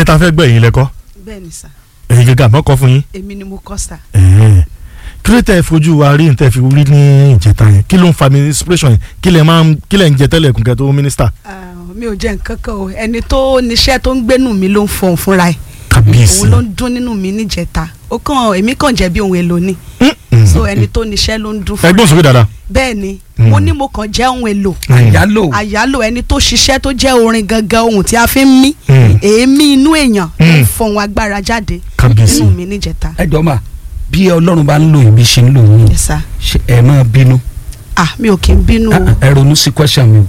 orin ta fẹ́ gbọ́ ẹ̀yin lẹ́kọ́ bẹ́ẹ̀ ni sà ẹ̀yin gẹ́gẹ́ àmọ́ kọ́ fún yín èmi ni mo kọ́ sà. Ẹ̀hẹ́n. kí ló tẹ́ ẹ fojú wa rí nǹtẹ́ fi rí ní ìjẹta yẹn kí ló ń fa mi inspiration yẹn kí lẹ̀ máa ń kí lẹ̀ ń jẹ tẹ́lẹ̀ kùnkẹ́ tó mínísítà Ah, mi ò jẹ́ nǹkan kan o ẹni tó níṣẹ́ tó ń gbénú mi ló ń fọhùn fúnra ẹ̀ kábíyèsí òun ló ń dún nínú mi níjẹta ó kàn èmi kàn jẹ́ bí ohun èlò ni Mm-mm. so ẹni tó níṣẹ́ ló ń dún fúnra ẹgbọ́n sókè dáadáa bẹ́ẹ̀ ni Mm. mo ní mo kàn jẹ́ ohun èlò àyálò àyálò ẹni tó ṣiṣẹ́ tó jẹ́ orin gangan ohun tí a fi ń mí Mm. èémí inú èèyàn ló ń Mm. fọhùn agbára jáde kábíyèsí nínú mi níjẹta ẹ jọ mà bí ọlọ́run bá ń lò yín bí ṣe ń lò yín yes sir ṣe ẹ máa bínú ah mi ò kí ń bínú o ẹ ronú sí question mi o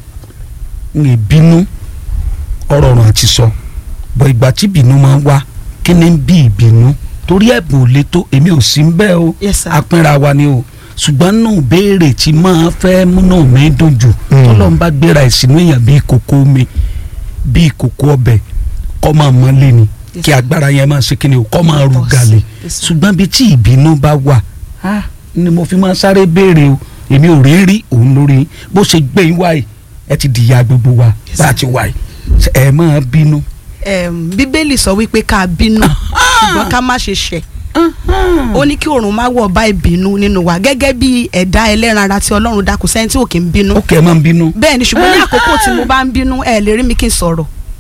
n lè bínú ọ̀rọ̀ ọ̀run àti sọ bọ̀ ìgbà tí ìbínú máa ń wá kí ni ń bí ìbínú torí ẹ̀bùn ò le tó èmi ò sí ń bẹ́ẹ̀ o yes sir apínra wa ni o ṣùgbọ́n nù béèrè tí máa fẹ́ múnú mi dùn jù Mm. tọ́lọ́n bá gbéra ìsìnú èèyàn bíi kòkó mi bíi kòkó ọbẹ̀ kọ́ máa mọ́lé ni Yes, kí sir. agbára yẹn máa ṣe kí ni o kọ́ máa rú Yes, gàlè yes, sir. ṣùgbọ́n bíi tí ìbínú bá wà á ni mo fi máa sáré béèrè o èmi ò rí rí òun lórí bó ṣe gbé yín wáyé ẹ ti dìyà gbogbo wa Yes, bá a sir. ti wáyé ẹ máa bínú. Em, bíbélì sọ wípé ká bínú ṣùgbọ́n ká má ṣe ṣẹ̀ ó ní kí oòrùn má wọ̀ bá ìbínú nínú wa gẹ́gẹ́ bí ẹ̀dá ẹlẹ́ran ara tí ọlọ́run dá kò sẹ́ni tí ò kí ń bínú ó kẹ́ ẹ máa ń bínú. bẹ́ẹ̀ ni ṣùgbọ́n ní àkókò tí mo bá ń bínú ẹ lè rí mi kí n sọ̀rọ̀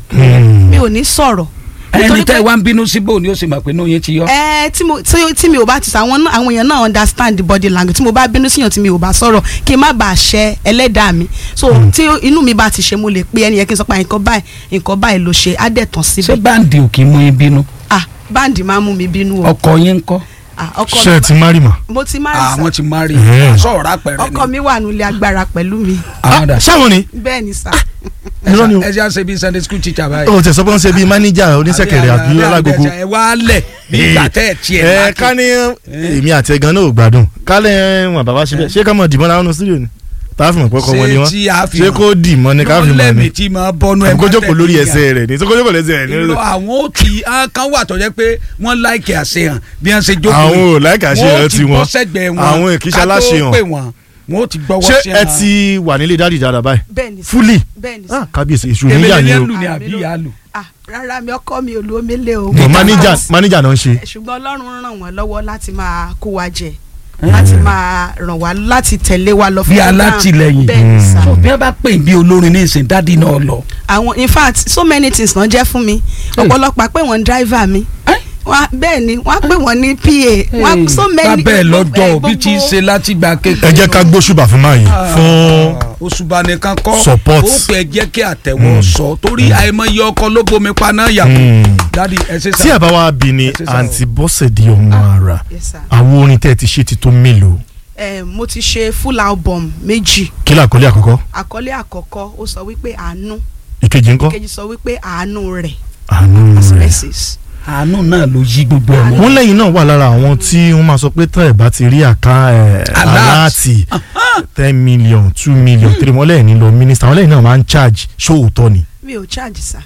Mm. mi ò ní sọ̀rọ̀ ẹni nítorí tẹ́ pé- ẹ wá ń bínú síbò ni ó sì mọ̀ pé inú yín ti yọ. ẹ tí mo tí tí mi ò bá ti sọ àwọn náà- àwọn èèyàn náà understand the body language tí mo bá bínú síyàn tí mi ò bá sọ̀rọ̀ kí n má bàa ṣẹ ẹlẹ́dàá mi so tí inú mi bá ti ṣe mo lè pe ẹni yẹn kí n sọ pé nǹkan báyìí nǹkan báyìí ló ṣe á dẹ̀ tán ṣé síbẹ̀ báǹdì ò kì í mú yín bínú ah báǹdì máa ń mú mi bínú o ọkọ yín ń kọ́ ah ọkọ ṣé ẹ ti má rí mà. mo ti má rí àwọn ti má rí Mm. sọ̀rọ̀ àpẹẹrẹ ni ọkọ mi wà nílé agbára pẹ̀lú mi àwọn dà ṣáwọn ni bẹ́ẹ̀ ni sà irọ́ ni o ẹ ṣe àṣẹ bíi sunday school teacher báyìí. o tẹ sọ pé wọ́n ṣe bíi máníjà oníṣẹ́kẹ̀rẹ̀ àbí alágogo. ẹ wá lẹ̀ bí ìgbà tẹ́ ẹ̀ tiẹ̀ ẹ máa ká ní èmi àti ẹ̀gán náà ò gbádùn kálẹ̀ wọn bàbá ṣe bẹ́ẹ̀ ṣé ká mọ̀ dìbọn láwọn studio ni tá a fi mọ̀ pé ọkọ wọn ni ṣe wọ́n tí a fi ṣé kó dì mọ́ ni ká fi mọ̀ lẹ́mìí ni tí máa bọ́nú ẹ̀ àbí kó jókòó lórí ẹsẹ̀ rẹ̀ ni tó kó jókòó lẹ́sẹ̀ rẹ̀ ni. irọ́ àwọn ó ti àwọn kan wà tó jẹ́ pé wọ́n láìkì àṣehàn bí wọ́n ṣe jókòó àwọn yìí. ò láìka ṣe Wọ́n ó ẹ̀ ti tí bọ́ wọn sẹ́gbẹ̀ẹ́ wọn àwọn èkìṣẹ́ ká tó aláṣehàn pè wọ́n wọ́n ó ti gbọ́wọ́ ṣé sí ẹ ti wà nílé dáàdì dáadáa báyìí bẹ́ẹ̀ ni sà fúlì bẹ́ẹ̀ ni sà Ah, kábíyèsí èṣù èmi níyà lè ni o lù ní àbí ìyá lù. ah rárá mi ọkọ mi ò lo omele o Bọ̀ máníjà máníjà náà ń ṣe ṣùgbọ́n ọlọ́run ràn wọ́n lọ́wọ́ láti máa kó wa jẹ láti máa ràn wá láti tẹ̀lé wa lọ bí program. alátìlẹyìn bẹ́ẹ̀ ni sà so bí wọ́n bá pè bí olórin ní ìsìn dádì náà lọ. àwọn in fact so many things náà jẹ́ fún mi ọ̀pọ̀lọpọ̀ pé wọ́n ń driver mi Ẹ́? wọ́n bẹ́ẹ̀ ni wọ́n á pè wọ́n ní pa wọ́n á- so many bábẹ́ gbogbo- lọ́jọ́ eh, òbí tí í gbogbo- ṣe láti gba ẹ kékeré. jẹ́ ká gbóṣùbà fún máa yìí fún òṣùbà nìkan kọ́ Support. ó pẹ́ jẹ́ kí àtẹ̀wọ́ sọ torí àìmọye ọkọ ló bomi paná yàgò Mm. dádì ẹ ṣe tí sá. àbá wa bí ni Ẹ ṣe sá o. àǹtí Bọ́sẹ̀dé ọmọ ara Yes, sir. àwọn orin tẹ́ ẹ ti ṣe ti tó mélòó Eh, mo ti ṣe full album méjì kí làkọlé àkọ́kọ́ àkọlé àkọ́kọ́ ó sọ wípé àánú ìkejì ńkọ́ kejì sọ wípé àánú rẹ̀ àánú as rẹ̀ mercies àánú náà ló yí gbogbo ẹ̀ mọ́. wọ́n lẹ́yìn náà wà lára àwọn tí wọ́n máa sọ pé tán ẹ̀ bá ti rí àká ẹ̀ Alert. aláàtì ten million two million three wọ́n lẹ́yìn nílò mínísítà wọ́n lẹ́yìn náà máa ń charge ṣóòótọ́ ni. mi ò charge sir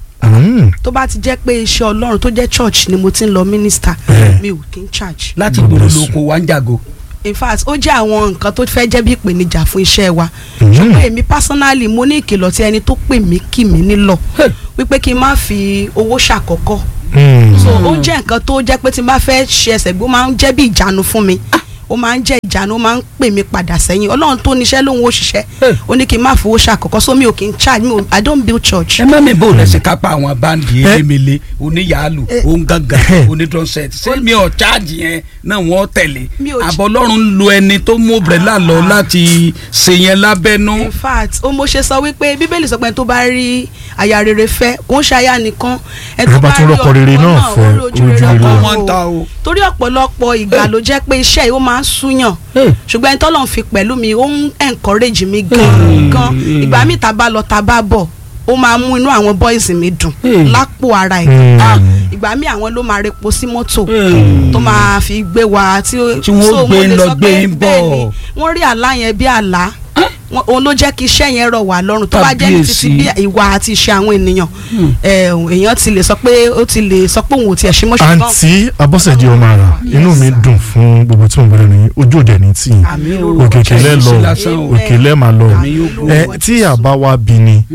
Mm. tó bá ti jẹ́ pé iṣẹ́ ọlọ́run tó jẹ́ church ni mo ti ń lọ minister Eh. mi ò kí ń charge láti God gbòòrò bless lóko wá ń jàgò. in fact ó jẹ́ àwọn nǹkan tó fẹ́ jẹ́ bí ìpèníjà fún iṣẹ́ wa Mm. ṣùgbọ́n èmi personally mo ní ìkìlọ̀ tí ẹni tó pè mí kì mí nílọ Hey. wípé kí n má fi owó ṣàkọ́kọ́ Mm. so ó jẹ́ nǹkan tó jẹ́ pé tí n bá fẹ́ ṣe ẹsẹ̀ gbé ó máa ń jẹ́ bí ìjánu fún mi ó máa ń jẹ́ ìjánu ó máa ń pè mí padà sẹ́yìn ọlọ́run tó níṣẹ́ lóhun ó ṣiṣẹ́ Hey. ó ní kí n má fowó ṣàkọ́kọ́ so mi ò kí n charge mi ò i don't build church ẹ má mi bò lẹ́sìn kápá àwọn báńdì elémele oníyàálù Eh. òǹgàngàn onídọ́sẹ̀tì ṣé mi ò cháàjì yẹn náà wọ́n tẹ̀lé Mi ò ch- àbọ̀ ọlọ́run lo ẹni tó mú brẹ́là lọ láti ṣe yẹn lábẹ́nú. in fact ó mo ṣe sọ wípé bíbélì sọ pé ẹni tó bá rí aya rere fẹ́ kò ń ṣe aya nìkan ẹni Ẹ bá tún rọ́kọ rere ọkọ náà fẹ́, ó rí ojú ojú rere rere. ọkọ wọ́n ń ta o. torí ọ̀pọ̀lọpọ̀ ìgbà ló jẹ́ pé iṣẹ́ yìí ó máa ń súyàn ṣùgbọ́n ẹni tọ́lọ́run fi pẹ̀lú mi ó ń encourage mi gan gan ìgbà míì tá a bá lọ tá a bá bọ̀ ó máa mú inú àwọn boys mi dùn Hmm. lápò ara ẹ̀ Hmm. Ah, ìgbà míì àwọn ló máa repo sí mọ́tò tó máa fi gbé wa tí ó- Tí wọ́n so gbé mo lè lọ sọ gbé pé ń bọ̀. bẹ́ẹ̀ ni wọ́n rí àlá yẹn bí àlá Wọ́n- òun ló jẹ́ kí iṣẹ́ yẹn rọ̀ wá lọ́rùn tó bá jẹ́ ní títí bí Kábíyèsí. ìwà àti ìṣe àwọn ènìyàn eh, èèyàn ti lè sọ pé ó ti lè sọ pé òun ò tiẹ̀ ṣe mọ́ ṣùgbọ́n àǹtí Abọ́sẹ̀dé ọmọ ara inú mi dùn fún gbogbo tí mo bẹ̀rẹ̀ nìyí ojú òde ní tì yín àmì o. òkèkè lẹ́ lọ Ṣe lásán o. òkè lẹ́ máa lọ Àmì yóò gbó. ẹ tí àbá wa bí ni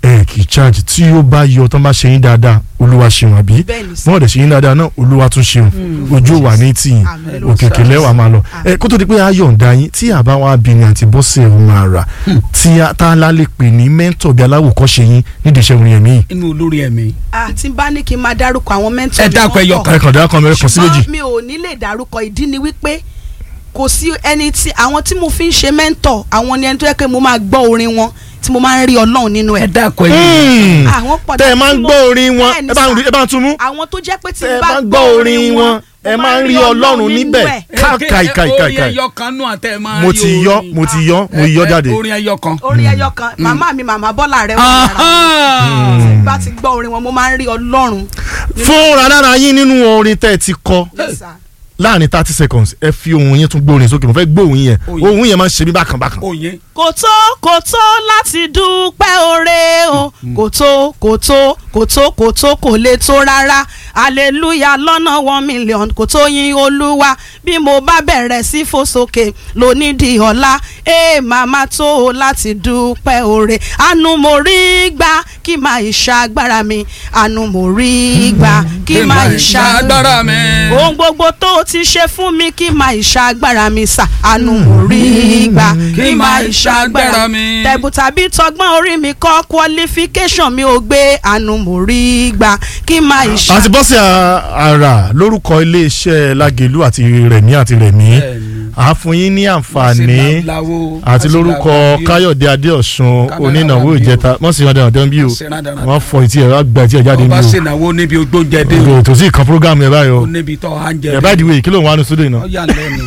ẹ kì í charge tí ó bá yọ tán bá ṣe yín dáadáa olúwa ṣeun àbí bẹ́ẹ̀ ni sà wọn ò dẹ̀ ṣe yín dáadáa náà olúwa tún ṣeun ojú wà ní tìyìn Àmín lórúkọ òkèkè lẹ́wà máa lọ ẹ kó tó di pé a yọ̀ǹda yín tí àbá wa bí ni àti bọ́sẹ̀ ọ̀ máa rà tí a tá a lálẹ́ pè ní mẹ́ńtọ̀ bí aláwòkọ́ṣe yín nídìí iṣẹ́ orin ẹ̀mí yìí inú olórí ẹ̀mí. àti bá ní kí n máa dárúkọ àwọn mẹ́ńtọ̀ Ẹ mi dákun wọ́n ẹyọ pọ̀. kan. ẹ kàn dá kan mẹ́rin kan sí méjì ṣùgbọ́n mi ò ní lè dárúkọ ìdí ni wípé kò sí ẹni tí àwọn tí mo fi ń ṣe mẹ́ńtọ̀ àwọn ni ẹni tó yẹ pé mo máa gbọ́ orin wọn tí mo máa ń rí ọlọ́run nínú ẹ ẹ̀. dákun ẹ̀yìn. Hmm. àwọn pọ̀ tẹ́ ẹ máa ń tí mo- gbọ́ orin wọn Bẹ́ẹ̀ ni ẹ bá ń sà. rí- ẹ bá ń tún mú àwọn tó jẹ́ pé tí tẹ́ ẹ n bá bá ń gbọ́ orin wọn ẹ máa ń rí ọlọ́run nínú níbẹ̀ ẹ̀. káì káì káì orin káì ẹyọ kan nù àtẹ ẹ máa mo rí ti yọ orin. mo ti yọ mo yọ Ẹ- ẹ- jáde orin ẹyọ kan. orin ẹyọ kan màmá mi màmá bọ́lá rẹ wà lára Aha. tí n bá ti gbọ́ orin wọn mo máa ń rí ọlọ́run. fúnra lára yín nínú orin tẹ́ ẹ ti kọ Yes, sir. láàrin thirty seconds ẹ fi ohun yẹn tún gbórin sókè mo fẹ́ gbóhùn yẹn Oyin. ohun yẹn máa ń ṣe mí bákan bákan. Oyin. kò tó kò tó láti dúpẹ́ oore o kò tó kò tó kò tó kò tó kò lè tó rárá hallelujah lọ́nà one million kò tó yin olúwa bí mo bá bẹ̀rẹ̀ sí fò sókè lónídìí ọ̀la ee màmá tó o láti dúpẹ́ oore àánú mo rí gbà kí máa ìṣàgbára mi àánú mo rí gbà kí máa ìṣàgbára agbára mi. ohun gbogbo tó o ti ṣe fún mi kí máa ìṣàgbára mi sà àánú mo rí gbà kí máa ìṣàgbára mi tẹ̀bù tàbí tọgbọ́n orí mi kọ́ qualification mi ò gbé àánú mo rí gbà kí máa àti ìṣàgbára. bọ́sẹ̀ ara lórúkọ iléeṣẹ́ Lágelú àti Rẹ̀mí àti Rẹ̀mí Bẹ́ẹ̀ni. a fún yín ní àǹfààní Láwo, àti àti lórúkọ Láwo. Káyọ̀dé Adéọ̀sùn Kámẹ́rà onínàwó wà bí o. ìjẹta wọ́n sì wọ́n dáná dán bí o Wọ́n sì rán dáná wọ́n fọ etí ẹ̀ wọ́n gba etí ẹ̀ jáde ọba bí ṣènáwó níbi ogbóúnjẹ dé o ètò sí ìkan program ẹ̀ báyìí o ó níbi tó à ń jẹ ẹ̀ bá ìdíwé kí ló ń wá ní studio ó náà yà lẹ́nu.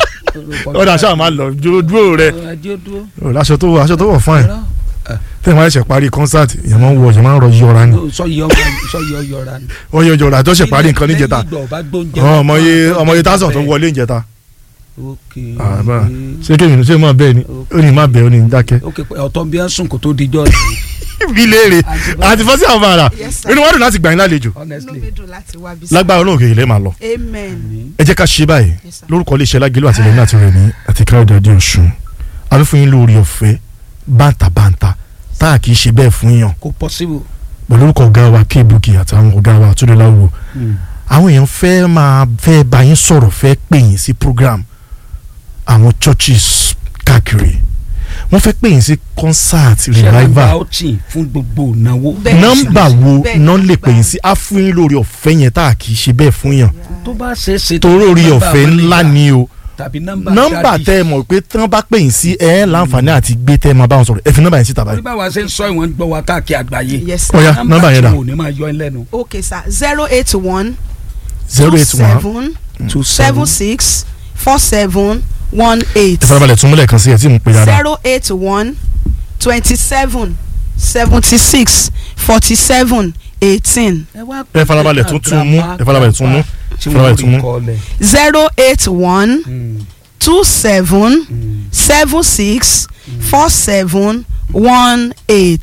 ó dà sáà máa lọ dúró dúró rẹ Ajé dúró. o aṣọ tó wọ aṣọ tó wọ fún ẹ Ẹ̀rọ. tẹ́ ẹ̀ máa ṣe parí concert ìyẹn máa ń wọ ìyẹn máa ń rọ yọra ni sọyí ọmọ sọyí ọyọra ni. wọ́n yọ yọra tó ṣe parí nǹkan níjẹta Lẹ́yìn ìgbà ọba gbóúnjẹ Ọ, wá, ọmọye wá, ọmọye tásán tó bẹ́ẹ̀. wọlé ìjẹta ok Ah, bá. ṣé kéwìn ṣé mọ̀ bẹ́ẹ̀ ni ó ní má bẹ́ẹ̀ ó ní dákẹ́. ok pé ọ̀tọ̀ bí wọ́n sùn kó tó dijọ́ ni bí léèrè àti fọ́sí àwọn bàrà Yes, sir. inú wa dùn láti gbà yín lálejò inú honestly. mi dùn láti wá bí sà. lágbára olóògè ilé máa lọ amen. ẹ jẹ́ ká ṣe báyìí Yes, sir. lórúkọ iléeṣẹ́ Lágelú àti Rẹ̀mí àti Rẹ̀mí àti Káyọ̀dé Adéọ̀sùn àbí fún yín lórí ọ̀fẹ́ bántabánta tá a kì í ṣe bẹ́ẹ̀ fún yàn kò possible. pẹ̀lú orúkọ ọ̀gá wa kéèbùkì àtàwọn ọ̀gá wa Túndéláwò àwọn èèyàn fẹ́ máa fẹ́ bá yín sọ̀rọ̀ fẹ́ pè yín sí program àwọn churches káàkiri wọ́n fẹ́ pè yín sí concert ṣẹlẹ̀ revival outing fún gbogbo ìnáwó. Bẹ́ẹ̀ ni, nọ́mbà sir. wo Bẹ́ẹ̀ ni, náà lè pè yín agbára. sí á fún yín lórí ọ̀fẹ́ yẹn tá a kì í ṣe bẹ́ẹ̀ fún yàn tó bá ṣe é ṣe. torí orí nọ́mbà ọ̀fẹ́ wọn lè ńlá gbà. ni o tàbí nọ́mbà nọ́mbà dáàdì. tẹ́ ẹ mọ̀ pé tí wọ́n bá pè yín sí ẹ láǹfààní àti gbé tẹ́ ẹ máa bá wọn sọ̀rọ̀ ẹ fi nọ́mbà yẹn síta orí báyìí. báwa ṣe ń sọ ìwọ̀n gbọ́ wa káàkiri àgbáyé. yes sir. ọ̀ya nọ́mbà yẹn dà tí wọn ò ní máa yọ ẹ lẹ́nu. okay sir zero eight one zero eight one seven two seven six four seven one eight ẹ farabalẹ̀ tún múlẹ̀ kan sí ẹ tí mo pè dáadáa zero eight one twenty seven seventy six forty seven eighteen ẹ farabalẹ̀ tún tún mú ẹ farabalẹ̀ tún mú tí farabalẹ̀ wọ́n tún rí mú. kọ́lẹ̀. zero eight one Mm, two seven mm. seven six four seven one eight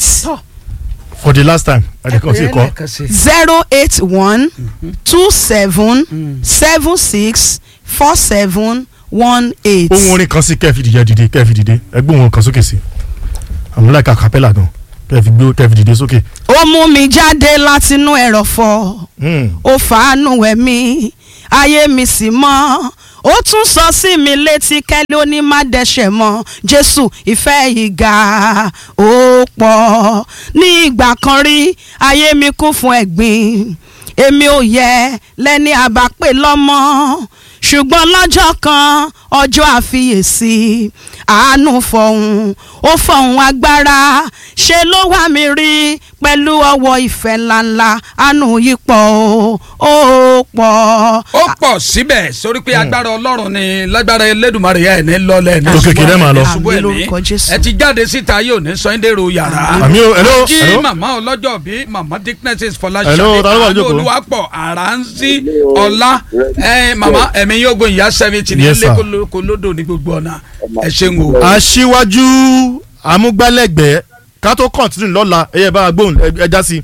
for the last time ẹnìkan ti kọ́ Lẹ́ẹ̀kan sí. zero eight one two seven Mm. seven six four seven one eight. ohun orin kan sí kẹ́ẹ̀fì dìde dìde kẹ́ẹ̀fì dìde ẹgbẹ́ ohun kan sókè sí àmúlẹ̀ kàkàpẹ́là gan kẹ́ẹ̀fì gbé kẹ́ẹ̀fì dìde sókè. ó mú mi jáde látinú ẹ̀rọ̀fọ̀ Hmm. ó fàánú ẹ̀mí ayé mi sì mọ́ ó tún sọ sí mi létí kẹ́lẹ́ ó ní má dẹ́ṣẹ̀ mọ́ jésù ìfẹ́ ìgà ó pọ̀ ní ìgbà kan rí ayé mi kún fún ẹ̀gbin èmi ò yẹ lẹ́ni àbápè lọ́mọ ṣùgbọ́n lọ́jọ́ kan ọjọ́ àfiyèsí àánú fọ̀hún ó fọ̀hún agbára ṣe ló wá mi rí pẹ̀lú ọwọ́ ìfẹ́ ńláńlá àánú yìí pọ̀ ó ó pọ̀. ó pọ̀ síbẹ̀ sórí pé agbára ọlọ́run ni lágbára elédùnmarè ẹ̀ ní lọ́lẹ̀ ní Òkè kìlẹ̀ máa lọ. ṣubú Àmín ẹ̀mí lórúkọ Jésù. ẹ ti jáde síta yóò ní sọ́ńdẹ̀rọ̀ yàrá. àmì o hello kí hello màmá ọlọ́jọ́ bí màmá dicknesses fọláṣadé Hello, ta ló wà àánú lójókòó? olúwapọ̀ àránṣí ọlá ẹ màmá ẹ̀mí yóò gbóyin ìyá seventy ní Yes, ilé sir. kolódò ní gbogbo ọ̀nà ẹ ṣeun o. aṣíwájú amúgbálẹ́gbẹ̀ẹ́ ká tó kọ̀ntínú lọ́la ẹ̀yẹ bá a gbóhùn ẹ- ẹ já sí.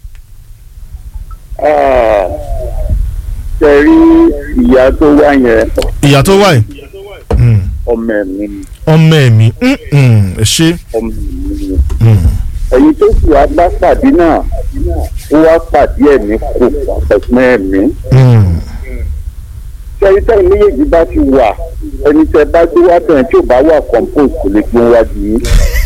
ṣe rí ìyá tó wá yẹn ìyá tó wà yìí Hmm. ọmọ ẹ̀mí ni, ọmọ ẹ̀mí Hmm, hmm, ẹ ṣe ọmọ ẹ̀mí ni. Hmm. ẹ̀yin tó sì wá bá pàdé náà ó wá pàdé ẹ̀ ní kò pàfẹ́sìmẹ́ ẹ̀mí. Mm. sẹ́yìn tẹ́yìn méjèèjì bá ti wà ẹni tẹ́ bá gbé wá tẹ̀yìn tí ò bá wà compose kò lè gbé wájú yín.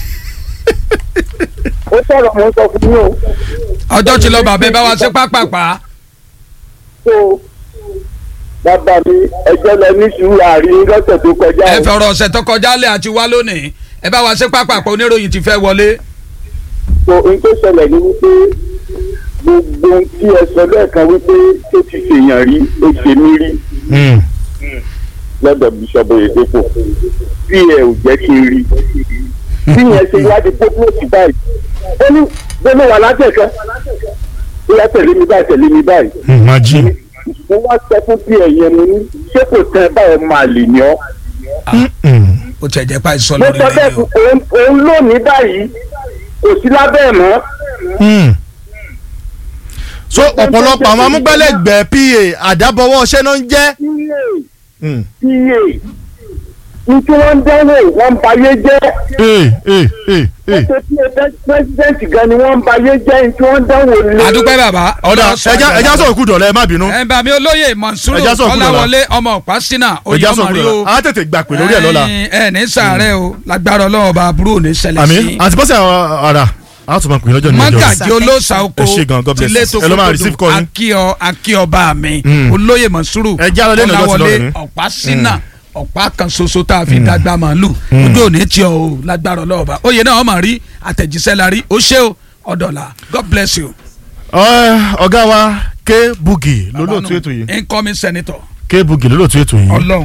ó sọ̀rọ̀ mo ń sọ fún yín o. ọjọ́ ti lọ bàbá ẹ bá wa ṣe pápápá tó bàbá mi ẹjọ́ lọ ní sùúrù àárín lọ́sẹ̀ tó kọjá ẹ o. fọ̀rọ̀ ọ̀sẹ̀ tó kọjá lẹ̀ àti wá lónìí ẹ bá wa ṣe pápápá oníròyìn ti fẹ́ wọlé. so ohun tó ṣẹlẹ̀ ni wípé gbogbo ohun tí ẹ sọ lẹ́ẹ̀kan wípé tó ti ṣèyàn rí ó ṣe mí rí Mm. lọ́dọ̀ bíṣọ́bù èdèpò bí ẹ ò jẹ́ kí n rí bí yẹn ṣe wádìí pópó òsì báyìí ó ní gbọ́dọ̀ wà látẹ̀kẹ́ ó yá tẹ̀lé mi báyìí tẹ̀lé mi báyìí Imagine. mo wá sọ fún bí ẹ̀yẹn mo ní ṣé kò tẹ́ ẹ báyọ̀ máa lè ní ọ́ Mm. ó tẹ̀ jẹ́ pa ìsọ mo lórí sọ bẹ́ẹ̀ lẹ́yìn o. fún òun òun lónìí báyìí kò sí lábẹ́ ẹ̀ mọ́ Mm. so ọ̀pọ̀lọpọ̀ àwọn amúgbálẹ́gbẹ̀ẹ́ pa àdábọ̀wọ́ ọṣẹ́ náà ń jẹ́. Mm. pa ní tí wọ́n ń dánwò wọ́n ń bayé jẹ́ Ee, ee, ee, ee. ṣe tí ẹ pẹ́sidẹ́ǹtì gan ni wọ́n ń bayé jẹ́ ní tí wọ́n ń dánwò lé. àdúpẹ́ bàbá. ọ̀dà Ọlọ́run ẹja sọ ẹja àgbàlagbà. sọ̀rọ̀ kú dọ̀lẹ́ ẹ má bínú. ẹ bá mi olóyè Mọ̀nsúrù Ẹja sọ̀rọ̀ kúrò Kọ́láwọlé ọmọ Ọ̀pásínà oyè ẹja ọmọ sọ̀rọ̀ kú rí dọ̀lẹ́ o. a tètè gbà pé lórí ẹ̀ lọ́la. Ẹ̀yin, ẹ ní sàárẹ̀ o lágbára Ọlọ́run ọba àbúrò ò ní ṣẹlẹ̀ àmì sí. àti bọ́sẹ̀ ara a tún máa pè é lọ́jọ́ ní ọjọ́ mọ́gàjì olóòsà oko Ẹ ṣé gan, God bless tilé you. tó Ẹ lọ máa kókòdù receive call yín. akíọ akíọba mi Mm. olóyè Mọ̀nsúrù Ẹ já lọ lẹ́nu ọjọ́ ti lọ Kọ́láwọlé lónìí. Ọ̀pásínà ọ̀pá kan ṣoṣo tá a fi dàgbà màálù ojú òní tí o lágbára Ọlọ́run ọba oyè náà ọmọ rí àtẹ̀jíṣẹ́ la rí ó ṣé o ọ̀dọ̀là God bless you. Ẹ, ọ̀gá wa K Bugi lólóòtú ètò yìí incoming senator K Bugi lólóòtú ètò yìí. Ọlọ́run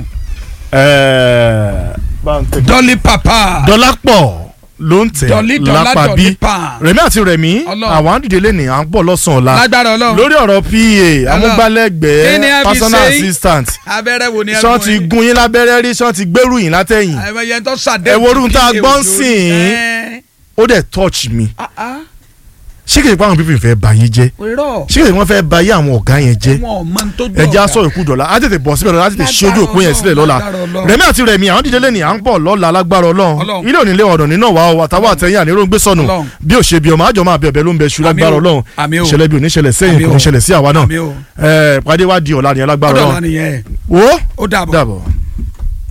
Ẹ, bá ń tẹ̀- Dolly Papa Dọ́lápọ̀ ló ń tẹ̀ Dolly Dọ́lá lápá Dolly bí pa Rẹ̀mí àti Rẹ̀mí Ọlọ́run. àwọn àdìdè lẹ́nìí à ń bọ̀ lọ́sàn-án ọ̀la lágbára Ọlọ́run lórí ọ̀rọ̀ PA Kí ni a amúgbálẹ́gbẹ̀ẹ́ fi personal ṣe? assistant abẹ́rẹ́ wo ni ẹ sọ́n ti gún yín lábẹ́rẹ́ rí sọ́n ti gbẹ́rù yín látẹ̀yìn ẹ̀yẹ tó ṣàdé Ẹ wo orun tá a gbọ́ ń sìn. ó dẹ̀ touch mi ṣé kìí pa àwọn pípìn fẹ́ bà yín jẹ́ rírọ̀ ṣé kìí wọ́n fẹ́ bà yé àwọn ọ̀gá yẹn jẹ́ wọn ò mọ tó jọ ẹja sọ ìkú dọ̀la á tètè bọ̀ síbẹ̀ lọ́la á tètè ṣí ojú òpó yẹn sílẹ̀ lọ́la Lágbára Ọlọ́run. rẹ̀mí àti rẹ̀mí àwọn dídé lẹ́nìí à ń bọ̀ lọ́la lágbára ọlọ́run Ọlọ́run. ilé òní lé ọ̀dọ̀ nínú wa ọ àtàwọn àtẹ̀yìn àníró ń gbé sọnù Ọlọ́run. bí ò ṣe bí ọmọ àjọ máa bẹ ọbẹ̀ ló ń bẹ ṣu Àmín lágbára o. ọlọ́run Àmín o. ìṣẹ̀lẹ̀ bí oníṣẹ̀lẹ̀ sẹ́yìn Àmín kò o. ní ṣẹlẹ̀ sí àwa náà Àmín o. ẹ̀ pàdé wá di ọ̀la nìyẹn lágbára ọ̀dọ̀ ọlọ́run wa nìyẹn wo ó dàbọ̀. dàbọ̀.